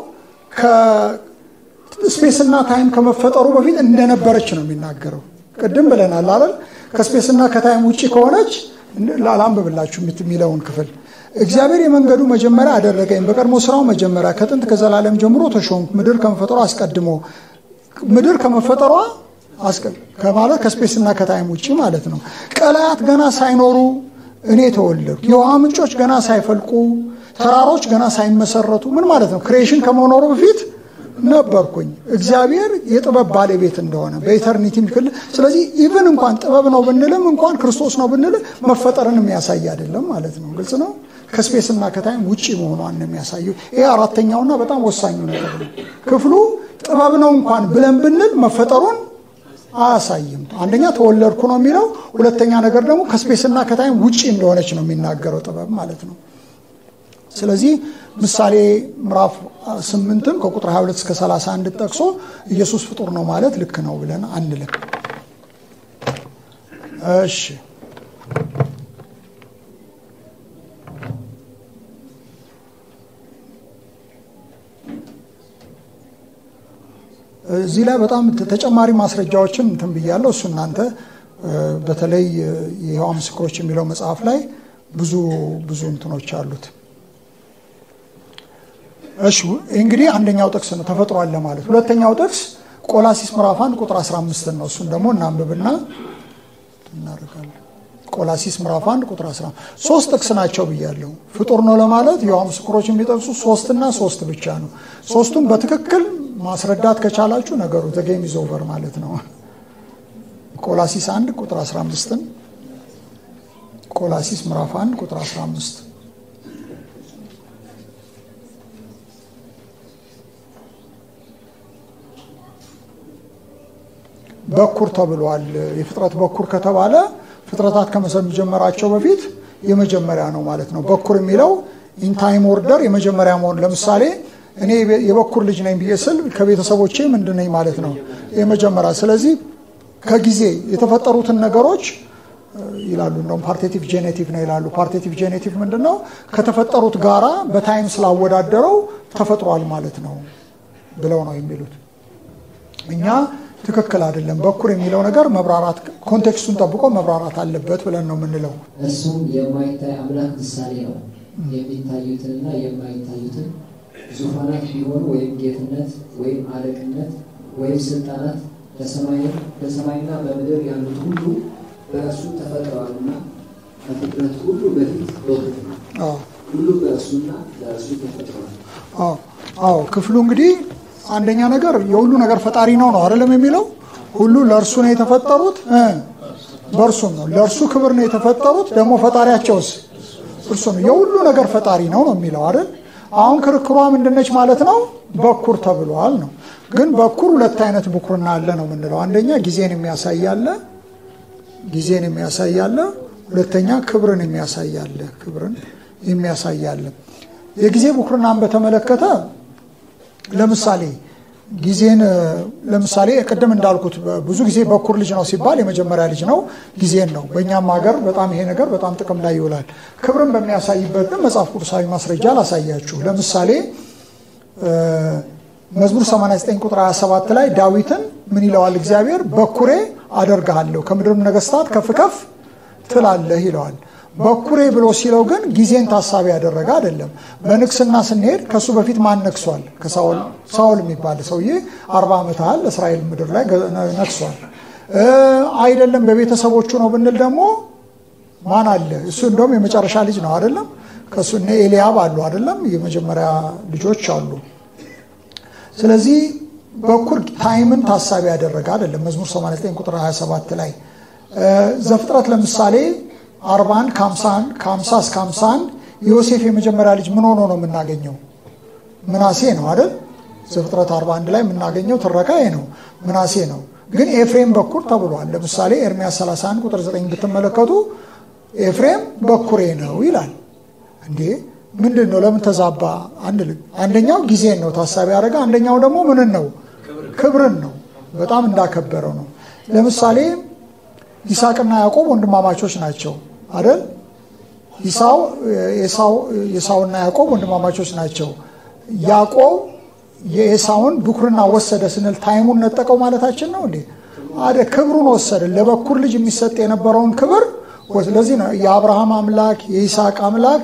ስፔስና ታይም ከመፈጠሩ በፊት እንደነበረች ነው የሚናገረው። ቅድም ብለናል አይደል? ከስፔስና ከታይም ውጭ ከሆነች ላንብብላችሁ የሚለውን ክፍል እግዚአብሔር የመንገዱ መጀመሪያ አደረገኝ፣ በቀድሞ ስራው መጀመሪያ ከጥንት ከዘላለም ጀምሮ ተሾምኩ። ምድር ከመፈጠሯ አስቀድሞ ምድር ከመፈጠሯ ከማለት ከስፔስና ከታይም ውጭ ማለት ነው። ቀላያት ገና ሳይኖሩ እኔ ተወለድኩ፣ የውሃ ምንጮች ገና ሳይፈልቁ፣ ተራሮች ገና ሳይመሰረቱ። ምን ማለት ነው? ክሬሽን ከመኖሩ በፊት ነበርኩኝ። እግዚአብሔር የጥበብ ባለቤት እንደሆነ በኢተርኒቲ ክልል። ስለዚህ ኢቭን እንኳን ጥበብ ነው ብንልም እንኳን ክርስቶስ ነው ብንልም መፈጠርን የሚያሳይ አይደለም ማለት ነው። ግልጽ ነው። ከስፔስና ከታይም ውጭ መሆኗን ነው የሚያሳየው። ይሄ አራተኛውና በጣም ወሳኙ ነገር ነው። ክፍሉ ጥበብ ነው እንኳን ብለን ብንል መፈጠሩን አያሳይም። አንደኛ ተወለድኩ ነው የሚለው፣ ሁለተኛ ነገር ደግሞ ከስፔስና ከታይም ውጭ እንደሆነች ነው የሚናገረው ጥበብ ማለት ነው። ስለዚህ ምሳሌ ምዕራፍ ስምንትም ከቁጥር 22 እስከ 31 ጠቅሶ ኢየሱስ ፍጡር ነው ማለት ልክ ነው ብለን አንልም። እሺ እዚህ ላይ በጣም ተጨማሪ ማስረጃዎችን እንትን ብያለሁ። እሱ እናንተ በተለይ የሕያዋን ምስክሮች የሚለው መጽሐፍ ላይ ብዙ ብዙ እንትኖች አሉት። እሺ እንግዲህ አንደኛው ጥቅስ ነው ተፈጥሯል ለማለት። ሁለተኛው ጥቅስ ቆላሲስ ምዕራፍ 1 ቁጥር 15 ነው። እሱን ደግሞ እናንብብና እናደርጋለን። ቆላሲስ ምዕራፍ 1 ቁጥር 11 ሶስት ጥቅስ ናቸው ብያለሁ። ፍጡር ነው ለማለት የውሃ ምስክሮች የሚጠቅሱ ሶስትና ሶስት ብቻ ነው። ሶስቱም በትክክል ማስረዳት ከቻላችሁ ነገሩ ዘጌም ኢዝ ኦቨር ማለት ነው። ቆላሲስ 1 ቁጥር 15ን ቆላሲስ ምዕራፍ 1 ቁጥር 15 በኩር ተብሏል። የፍጥረት በኩር ከተባለ ፍጥረታት ከመጀመራቸው በፊት የመጀመሪያ ነው ማለት ነው። በኩር የሚለው ኢንታይም ኦርደር የመጀመሪያ መሆን ለምሳሌ እኔ የበኩር ልጅ ነኝ ብዬ ስል ከቤተሰቦቼ ምንድን ነኝ ማለት ነው የመጀመሪያ። ስለዚህ ከጊዜ የተፈጠሩትን ነገሮች ይላሉ እንደውም ፓርቴቲቭ ጄኔቲቭ ነው ይላሉ። ፓርቴቲቭ ጄኔቲቭ ምንድን ነው? ከተፈጠሩት ጋራ በታይም ስላወዳደረው ተፈጥሯል ማለት ነው ብለው ነው የሚሉት። እኛ ትክክል አይደለም። በኩር የሚለው ነገር መብራራት ኮንቴክስቱን ጠብቆ መብራራት አለበት ብለን ነው የምንለው። እርሱም የማይታይ አምላክ ምሳሌ ነው። የሚታዩትንና የማይታዩትን ዙፋናት ቢሆኑ ወይም ጌትነት ወይም አለቅነት ወይም ስልጣናት በሰማይና በምድር ያሉት ሁሉ በእርሱ ተፈጥረዋልና ከፍጥረት ሁሉ በፊት በፊት ነው። ሁሉ በእርሱና ለእርሱ ተፈጥረዋል። አዎ ክፍሉ እንግዲህ አንደኛ ነገር የሁሉ ነገር ፈጣሪ ነው ነው አይደለም የሚለው ሁሉ ለእርሱ ነው የተፈጠሩት በእርሱም ነው ለእርሱ ክብር ነው የተፈጠሩት ደግሞ ፈጣሪያቸውስ እርሱ ነው የሁሉ ነገር ፈጣሪ ነው ነው የሚለው አይደል አሁን ክርክሯ ምንድነች ማለት ነው በኩር ተብሏል ነው ግን በኩር ሁለት አይነት ብኩርና አለ ነው የምንለው አንደኛ ጊዜን የሚያሳያለ ጊዜን የሚያሳያለ ሁለተኛ ክብርን የሚያሳያለ ክብርን የሚያሳያለ የጊዜ ብኩርናን በተመለከተ ለምሳሌ ጊዜን ለምሳሌ ቅድም እንዳልኩት ብዙ ጊዜ በኩር ልጅ ነው ሲባል የመጀመሪያ ልጅ ነው ጊዜን ነው። በእኛም ሀገር በጣም ይሄ ነገር በጣም ጥቅም ላይ ይውላል። ክብርን በሚያሳይበት ግን መጽሐፍ ቅዱሳዊ ማስረጃ ላሳያችሁ። ለምሳሌ መዝሙር 89 ቁጥር 27 ላይ ዳዊትን ምን ይለዋል? እግዚአብሔር በኩሬ አደርግሃለሁ ከምድርም ነገስታት ከፍ ከፍ ትላለህ ይለዋል። በኩሬ ብሎ ሲለው ግን ጊዜን ታሳቢ ያደረገ አይደለም። በንግስና ስንሄድ ከእሱ በፊት ማን ነግሷል? ሳውል የሚባል ሰውዬ አርባ ዓመት ያህል እስራኤል ምድር ላይ ነግሷል። አይደለም በቤተሰቦቹ ነው ብንል ደግሞ ማን አለ? እሱ እንደውም የመጨረሻ ልጅ ነው አይደለም? ከእሱ እነ ኤልያብ አሉ አይደለም? የመጀመሪያ ልጆች አሉ። ስለዚህ በኩር ታይምን ታሳቢ ያደረገ አይደለም። መዝሙር 89 ቁጥር 27 ላይ ዘፍጥረት ለምሳሌ 41 ከ50 እስከ 51 ዮሴፍ የመጀመሪያ ልጅ ምን ሆኖ ነው የምናገኘው? ምናሴ ነው አይደል? ዘፍጥረት 41 ላይ የምናገኘው ትረካ ይሄ ነው፣ ምናሴ ነው። ግን ኤፍሬም በኩር ተብሏል። ለምሳሌ ኤርሚያስ 31 ቁጥር 9 ብትመለከቱ ኤፍሬም በኩሬ ነው ይላል። እንዴ ምንድን ነው? ለምን ተዛባ አንልም። አንደኛው ጊዜን ነው ታሳቢ ያደረገ፣ አንደኛው ደግሞ ምንን ነው? ክብርን ነው። በጣም እንዳከበረው ነው። ለምሳሌ ይስሐቅና ያዕቆብ ወንድማማቾች ናቸው አይደል? ኤሳውና ያዕቆብ ወንድማማቾች ናቸው። ያዕቆብ የኤሳውን ብኩርና ወሰደ ስንል ታይሙን ነጠቀው ማለታችን ነው እንዴ? አደ ክብሩን ወሰደ። ለበኩር ልጅ የሚሰጥ የነበረውን ክብር ለዚህ ነው የአብርሃም አምላክ የይስሐቅ አምላክ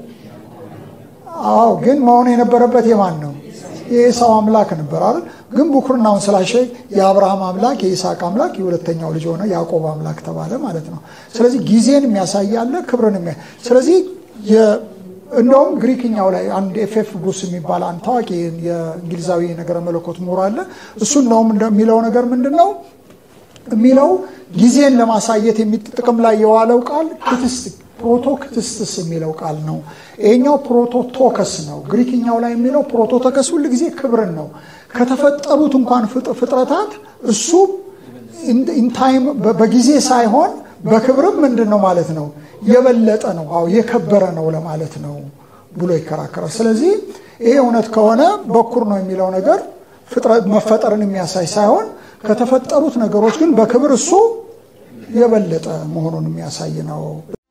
አዎ፣ ግን መሆን የነበረበት የማን ነው? የኤሳው አምላክ ነበር አይደል? ግን ብኩርናውን ስላሸይ የአብርሃም አምላክ የይስሐቅ አምላክ የሁለተኛው ልጅ ሆነ ያዕቆብ አምላክ ተባለ ማለት ነው። ስለዚህ ጊዜን የሚያሳያለ ክብርን የሚያ ስለዚህ እንደውም ግሪክኛው ላይ አንድ ኤፍኤፍ ብሩስ የሚባል አንድ ታዋቂ የእንግሊዛዊ ነገረ መለኮት ምሁር አለ። እሱ እንደውም የሚለው ነገር ምንድን ነው የሚለው ጊዜን ለማሳየት ጥቅም ላይ የዋለው ቃል ክትስት ፕሮቶክትስትስ የሚለው ቃል ነው። ይሄኛው ፕሮቶቶከስ ነው። ግሪክኛው ላይ የሚለው ፕሮቶቶከስ ሁል ጊዜ ክብርን ነው። ከተፈጠሩት እንኳን ፍጥረታት እሱ ኢንታይም በጊዜ ሳይሆን በክብርም ምንድን ነው ማለት ነው የበለጠ ነው፣ አዎ የከበረ ነው ለማለት ነው ብሎ ይከራከራል። ስለዚህ ይሄ እውነት ከሆነ በኩር ነው የሚለው ነገር መፈጠርን የሚያሳይ ሳይሆን ከተፈጠሩት ነገሮች ግን በክብር እሱ የበለጠ መሆኑን የሚያሳይ ነው።